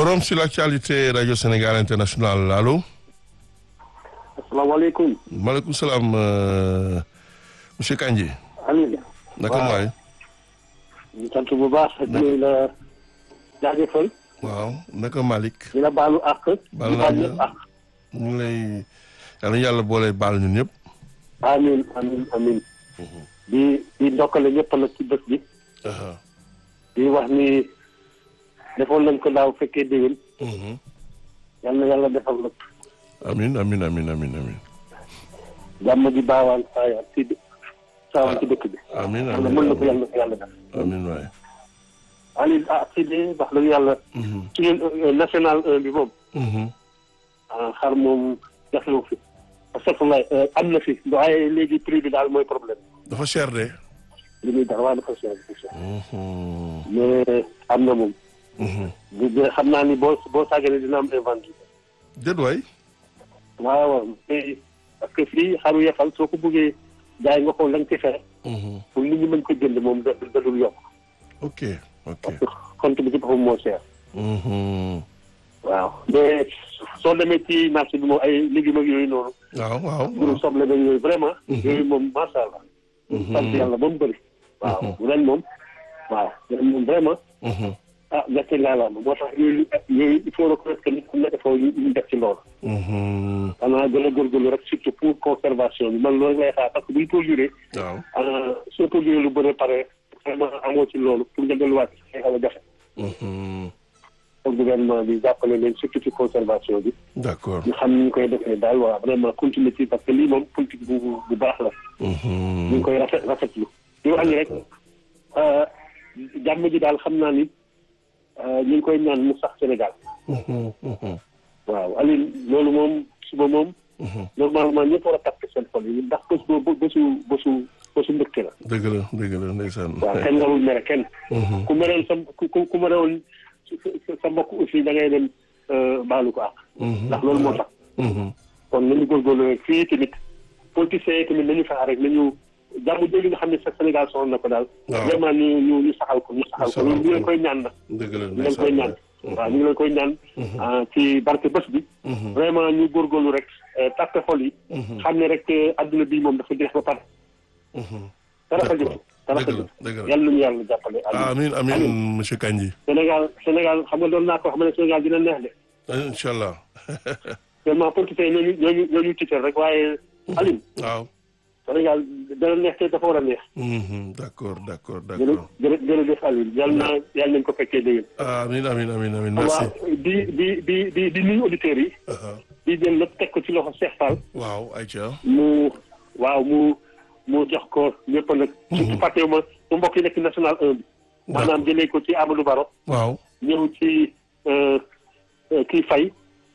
Forum sur l'actualité Radio Sénégal International allo. asalaamaaleykum. maaleykum salaam euh, monsieur Kandji. Aliou. naka waaw. waay. ñu sant bu baax di la jaajëfal waaw naka Malick. di la baalu àq. Baal di naa baal la. ñëpp àq. ñu ngi lay yal na yàlla boole baal ñun ñëpp. amiin amiin amiin. di di ndokkale ñëpp nag ci bés bi. Aha. di wax ni defoon nañ ko daaw fekkee déwén. Mhm. yal na yàlla defal la amin amin amin amin amin jàmm di baawaan saayaan ci saawaan ci dëkk bi. amin yàlla amin mën na ko amin yàlla na ko yàlla def. amin waay. Aliou ah si de wax dëgg yàlla. Mhm. suñu euh, national 1 bi moom. Mhm. ah xar moom jafewu fi. parce que lay am na fi waaye léegi prix bi daal mooy problème. dafa cher de. li muy dara waaye dafa cher dafa cher. Mhm. mais am na moom. Mhm. bu dee xam naa ni boo boo sàgganee dina am inventé. déet waay. waaw waaw mais parce que fii xaru yefal soo ko bëggee jaay nga ko lañ ci fere Mhm. pour nit ñi mën ko jënd moom da da dul yokk. ok ok. parce que compte bi ci boppam moo cher. Mhm. waaw mais soo demee ci marché bi moom ay légumes ak yooyu noonu. waaw waaw. mbirum soble beeg yooyu vraiment. Mhm. yooyu moom macha allah. Mhm. sant yàlla ba mu bëri. waaw Mhm. ren moom. waaw ren moom vraiment. Mhm. ah gerte laa la moo tax yooyu yooyu il faut reconnaître que nit ku nekk foofu ñu ñu def ci loolu. Mhm. xanaa gën a góorgóorlu rek surtout pour conservation bi man loolu lay xaar parce que bu ñu produire waaw. ah soo produire lu bëri pare vraiment amoo ci loolu pour nga delluwaat ci xaw a jafe. Mhm. pour gouvernement bi jàppale leen surtout ci conservation bi d'accord. ñu xam ni ñu koy defee daal waaw vraiment continuer ci parce que lii moom politique bu bu baax la. ñu ngi Mhm. koy rafet rafetlu. di wax ni rek ah, jàmm ji daal xam naa ni ah, ñu ngi koy ñaan mu sax Sénégal. Mhm. Mhm. waaw Aliou loolu moom suba moom. Mhm. normalement ñëpp war a takk seen xol yi ndax bés boobu bésu bésu bésu mbëkk la. dëgg la dëgg la ndeysaan. waaw kenn warul mere kenn. Mhm. ku mereel sa ku ku ku merewoon sa sa mbokk aussi da ngay dem baalu ko àq. Mhm. ndax loolu moo tax. Mhm. kon nañu góorgóorlu rek fii tamit politiciens yi tamit nañu fexe rek nañu jàmm jooju nga xam ne sa Sénégal soxla na ko daal. waaw. vraiment ñu ñu ñu saxal ko ñu saxal ko saxal ñu ngi leen ko. koy ñaan nag. dëgg la ñu leen koy ñaan. waaw ñu ngi leen koy ñaan. ah, ci barke bés bi. Mhm. vraiment ñu góorgóorlu rek tàppe xol yi. Mhm. xam ne rek adduna bii moom dafa jeex ba pare. Mhm. dara fa D'accord. jëf dara fa dëgg la jëf dëgg la. yàlla nañu yàlla jàppale. amin amin monsieur Kandji. Sénégal Sénégal xam nga doon naa ko xam ne Sénégal dina neex de. incha allah. seulement politiciens yi ñooñu ñooñu ñooñu tiital rek waaye. Aline waaw. Sénégal dana neex te dafa war a neex. Mhm. d'accord d'accord jërë d'accord. jërë jërëjëf Aline yàlla na yàlla nañu ko fekkee déwén. amin amin amin amin merci. waaw di di di di di nuyu auditeurs yi. Aha. di jël lépp teg ko ci loxo Cheikh Fall. waaw Aïcha. mu waaw mu mu jox ko ñëpp nag. surtout fàttewuma mu mbokk yi nekk national 1 bi. maanaam jëlee ko ci Amadou Baro. waaw. ñëw ci euh, euh, kii Faye.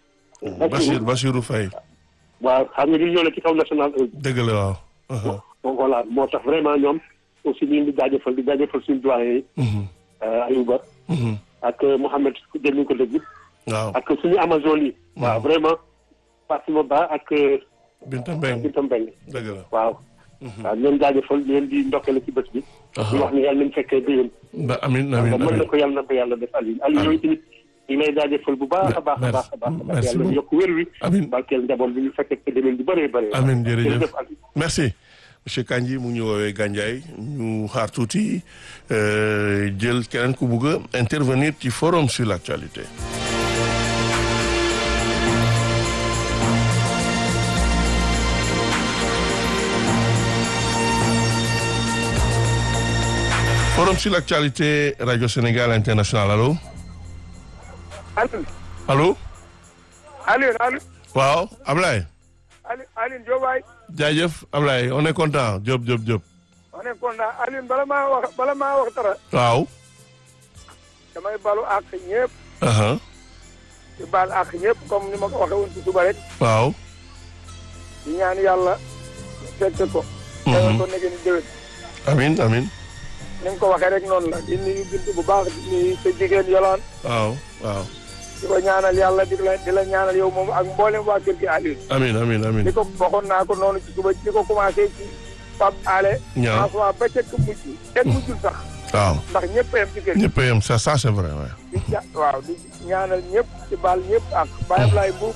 Bachir Bachirou Faye. waaw xam nga ñu ñoo ne ci kaw national 1 bi. dëgg la waaw. Aha. donc voilà moo tax vraiment ñoom aussi ñu ngi di jaajëfal di jaajëfal suñu doyen yi. Mhm. euh, Ayouba Mhm. ak euh, Mouhamed dégg nañu ko dégg. waaw. ak suñu Amazone yi. waaw vraiment Fatima Ba ak euh, Binta Mbeng Binta Mbeng dëgg la. waaw. waaw ñu leen jaajëfal ñu leen di ndokkale ci bés bi. Aha. di wax ni yàlla nañu fekkee déwén. ba amin amin mën na amin. ko yàlla na ko yàlla def Aliou Aliou yooyu tamit ñu ngi lay jaajëfal bu baax a baax a baax a baax. Merci yàlla beaucoup. yokk wér wi. Amin. barkeel njaboot bi ñu fekkee ko déwén bu bëree bëree. Amin jërëjëf. jërëjëf Aliou. merci monsieur Kandji mu ngi ñu woowee Gandiaye ñu xaar tuuti euh, jël keneen ku bugg a intervenir ci forum sur l'actualité. forum sur l'actualité Radio Sénégal International allo Alioune allo Alioune Alioune waaw Ablaye Alioune Alioune Diop waay jaajëf Ablaye on est content Diop Diop Diop on est content Alioune bala maa wax bala maa wax dara waaw. damay balu àq ñëpp aha di baal àq ñëpp comme ni ma ko waxee woon ci suba rek waaw. di ñaan yàlla fekk ko. Mhm. teewal ko nekk ni déwén amin amin ni nga ko waxee rek noonu la di nuyu bintu bu baax di nuyu sa jigéen yolaan waaw waaw. di ko ñaanal yàlla di la di la ñaanal yow moom ak mboolem waa kër gi Alioune. amin amin amin di ko waxoon naa ko noonu ci suba di ko commencé ci Pape Ale. Ñaaw. François ba ca mujj kenn mujjul sax waaw. ndax ñëpp a yem ci kër gi. ñëpp a yem ça ça c'est vrai ouais. di di ja waaw di ñaanal ñëpp di baal ñëpp ak Baye Ablaye Mbuub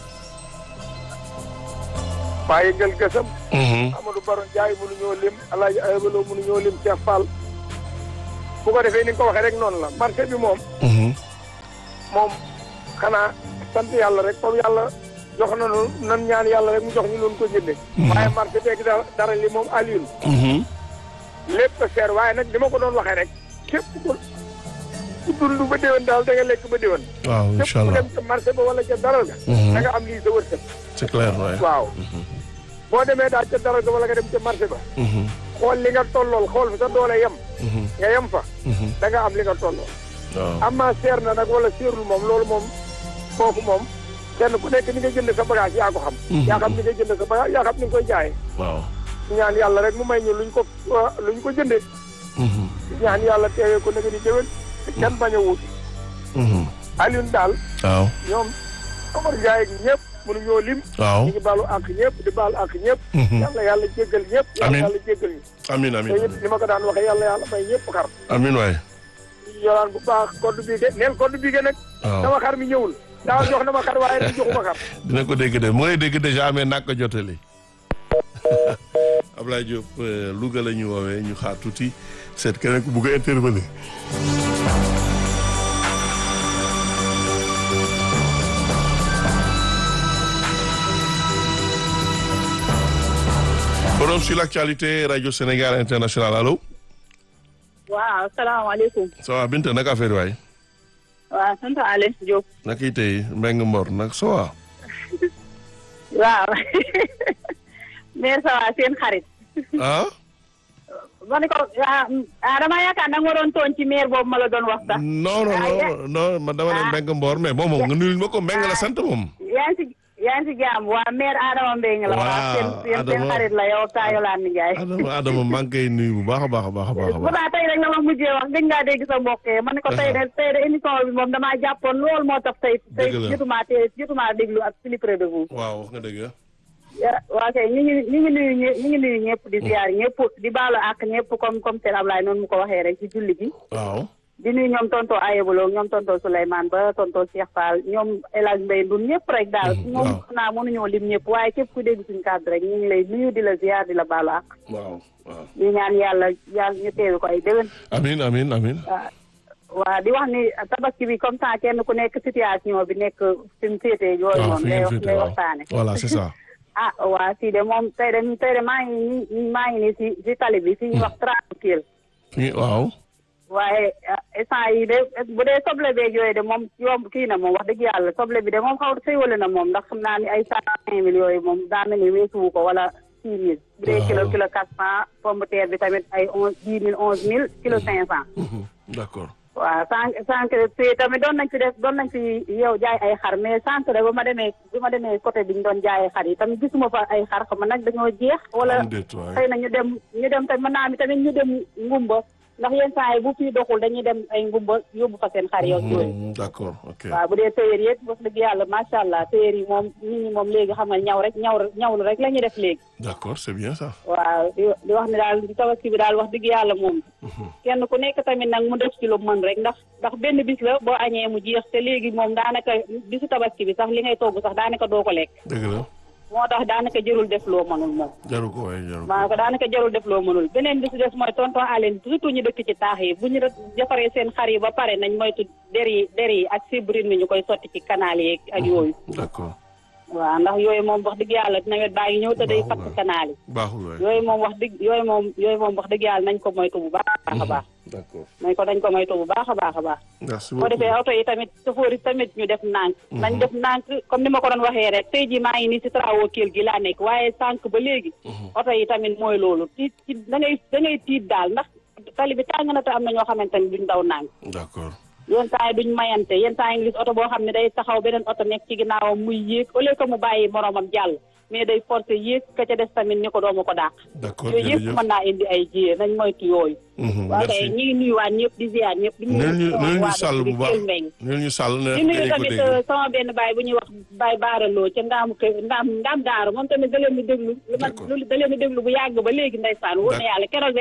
Baye Ngel Gësam Mhm. Amadou Baro Ndiaye mënuñoo lim Alaaji Aybaloo mënuñoo lim Cheikh Fall bu ko defee ni nga ko waxee rek noonu la marché bi moom Mhm. moom xanaa sant yàlla rek comme yàlla jox nañu nan ñaan yàlla rek mu jox ñu loon ko jënde waaye marché beeg dara dara li moom Alioune Mhm. lépp a seer waaye nag li ma ko doon waxee rek képp ku ku dund ba déwén daal da nga lekk ba déwén waaw képp incha ku allah dem ca marché ba wala ca daral ga Mhm. da nga am lii sa wërsëg c'est clair waay. waaw boo demee daal ca daral ga wala nga dem ca marché ba Mhm. xool li nga tollool xool fi sa doole yem Mhm. nga yem fa Mhm. da nga am li nga tollool waaw. amma seer na nag wala seerul moom loolu moom foofu moom kenn ku nekk ni nga jënd sa bagage yaa ko xam Mhm. yaa xam ni nga jënd sa bagage yaa xam ni nga koy jaayee waaw. ñaan yàlla rek mu may ñu luñ ko luñ ko jëndee Mhm. ñaan yàlla teewee ko nag di déwén te kenn bañ a wut Mhm. Alioune daal waaw. ñoom Omar Ndiaye gi ñëpp mënuñoo lim waaw. ñu ngi baalu ak ñëpp di baalu ak ñëpp Mhm. yàlla yàlla jéggal ñëpp yàlla Amiin. yàlla jéggal ñu amiin te amiin it ni ma ko daan waxee yàlla yàlla may ñëpp xar amiin waay. yoraan bu baax code bii ge neel code bii ge nag waaw. sama xar mi ñëwul daaw jox na ma xar waaye nag joxuma xar dina ko dégg de mu ngi dégg déjà mais nak ko jotali Ablaye Diop euh, Louga la ñu woowee ñu xaar tuuti seet keneen ku bugg a intervenir. forum sur l'actualité radio Sénégal international allo. waaw salaamaaleykum ça va Binta naka affaire waay. waaw sant Aliou Diop naka yi tey Mbengue Mbor nag ça va. waaw mais ça va seen xarit ah. ma ne ko ah ah dama yaakaar da nga ma doon tooñ ci maire boobu ma la doon wax sax non non non non man dama ne Ah. Mbengue Mbor mais moom moom nga nuyul ma ko Mbengue la sant moom. yaa ngi si yaa ngi si jàmm waa maire Adama Mbengue la Waaw, waaw seen seen seen Adama. xarit la yow Tayo Lane Ndiaye Adama Adama maa ngi koy nuyu bu baax a baax a baax a baax a baax. pourtant tey rek la ma mujjee wax gëj ngaa dégg sa mbokk yi ma ne ko tey de tey de émission bi moom damaa jàppoon lool moo tax tey tey Dëgg la. jotumaa tey jotumaa déglu ak plus près de vous waaw wax nga dëgg ah. ya waa kay ñu ngi ñu ngi nuyu ñë- ñu ngi nuyu ñëpp di ziar ñëpp di baalu ak ñëpp comme comme seen Ablaye noonu mu ko waxee rek ci julli gi waaw. di nuyu ñoom tonto Ayebolo ñoom tonto Souleymane ba tonto Cheikh Fall ñoom El Hadj Mbaye Ndour ñëpp rek daal Mhm, moom waaw. naa mënuñoo lim ñëpp waaye képp ku dégg suñu kàddu rek ñu ngi lay nuyu di la ziar di la baalu ak waaw waaw. di ñaan yàlla yàlla ñu teewi ko ay déwén amiin amiin amiin. waa waa di wax ni tabaski bi comme ça kenn ku nekk situation bi nekk fi mu féetee yooyu waaw noonu fi ngay ngeen wax féete ngay waaw. waxtaane voilà c'est ça. ah waa si de moom tey de tey de maa ngi nii maa ngi nii si si tali bi fi ñuy wax tranquille fi waaw. waaye ah, instant yi de bu dee soble beeg yooyu de moom yomb kii na moom wax dëgg yàlla soble bi de moom xaw xéwale na moom ndax xam naa ni ay cent cinq mille yooyu moom daa mel ni weesuwu ko wala six mille bu dee Waaw. kilo kilo quatre cent pomme de terre bi tamit ay onze dix mille onze mille kilo cinq cent Mhm, d'accord. waaw sànq sànq fii tamit doon nañ fi def doon nañ fi yow jaay ay xar mais sànq rek ba ma demee bi ma demee côté bi ñu doon jaayee xar yi tamit gisuma fa ay xar xam nag dañoo jeex wala am déet waay. xëy na ñu dem ñu dem tamit mën naa mi tamit ñu dem ngumba ndax yenn saa yi bu fii doxul dañuy dem ay ngumba yóbbu fa seen xar yow yooyu Mhm, d'accord ok. waaw bu dee téyeer yi it wax dëgg yàlla macha allah téyeer yi moom nit ñi moom léegi xam nga ñaw rek ñaw ñawlu rek la ñuy def léegi d'accord c'est bien ça. waaw di di wax ne daal di tabaski bi daal wax dëgg yàlla moom kenn ku nekk tamit nag mu def ci lu mën rek ndax ndax benn bis la boo añee mu jeex te léegi moom daanaka bisu tabaski bi sax li ngay togg sax daanaka doo ko lekk dëgg la moo tax daanaka jërul def loo mënul moom jaru ko waay jaru ko. maa ko daanaka jarul def loo mënul beneen bi si des mooy tonton Aline surtout ñu dëkk ci taax yi bu ñu rek defaree seen xar yi ba pare nañ moytu der yi der yi ak fibrine bi ñu koy sotti ci canal yi ak yooyu d'accord waaw ndax yooyu moom wax dëgg yàlla nawet baa ngi ñëw te day Baaxul fatt waay. canal yi baaxul waay. yooyu moom wax dëgg yooyu moom yooyu moom wax dëgg yàlla nañ ko moytu bu baax a baax d'accord nañ ko dañ ko moytu bu baax a baax a baax merci boo defee beaucoup. oto yi tamit chauffeur yi tamit ñu def nànk nañ def nànk comme ni ma ko doon waxee rek tey jii maa ngi nii si travaux Kell gi laa nekk waaye sànq ba léegi oto yi tamit mooy loolu tiit ci da ngay da ngay tiit daal ndax tali bi tàng na te am na ñoo xamante ni duñ daw nànk d'accord. yenn saa yi duñ mayante yenn saa yi nga gis oto boo xam ne day taxaw beneen oto nekk ci ginnaawam muy yéeg au lieu que mu bàyyi moroomam jàll mais day forcer yéeg ka ca des tamit ni ko doomu ko dàq d'accord yooyu yëpp jërëjëf. mën naa indi ay jiyee nañ moytu yooyu Mhm, waaw merci. kay ñi ngi nuyuwaat ñëpp di ziar ñëpp di neel ñu neel ñu waa sàll dëkk bu bi baax Kell Mbengue neel ñu sàll ne di nuyu dañu ko tamit dégg. sama benn baay bu ñuy wax baay baaraloo ca ndaamu kër ndaam ndaam daaru moom tamit da leen di déglu lu ma D'accord. lu da leen di déglu bu yàgg ba léegi ndeysaan wóor na D'accord. yàlla keroog rek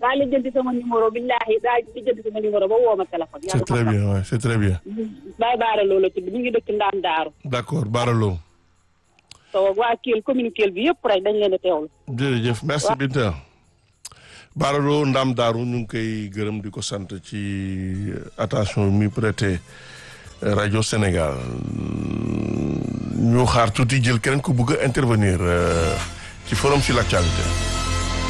daa lijjanti sama numéro billahi daa lijjanti sama numéro ba woo ma téléphone. c'est très bien ouais, c'est très bien. Baye Baara Lo la tudd mi ngi dëkk Ndaam Daaru. d'accord Baralo. so waa Kell commune Kell bi yëpp rek dañ leen a teewlu. jërëjëf merci Binta. Baralo Ndam Daaru ñu ngi koy gërëm di ko sant ci attention mi prêté rajo Sénégal ñu xaar tuuti jël keneen ku bëgg a intervenir ci forum sur l'actualité.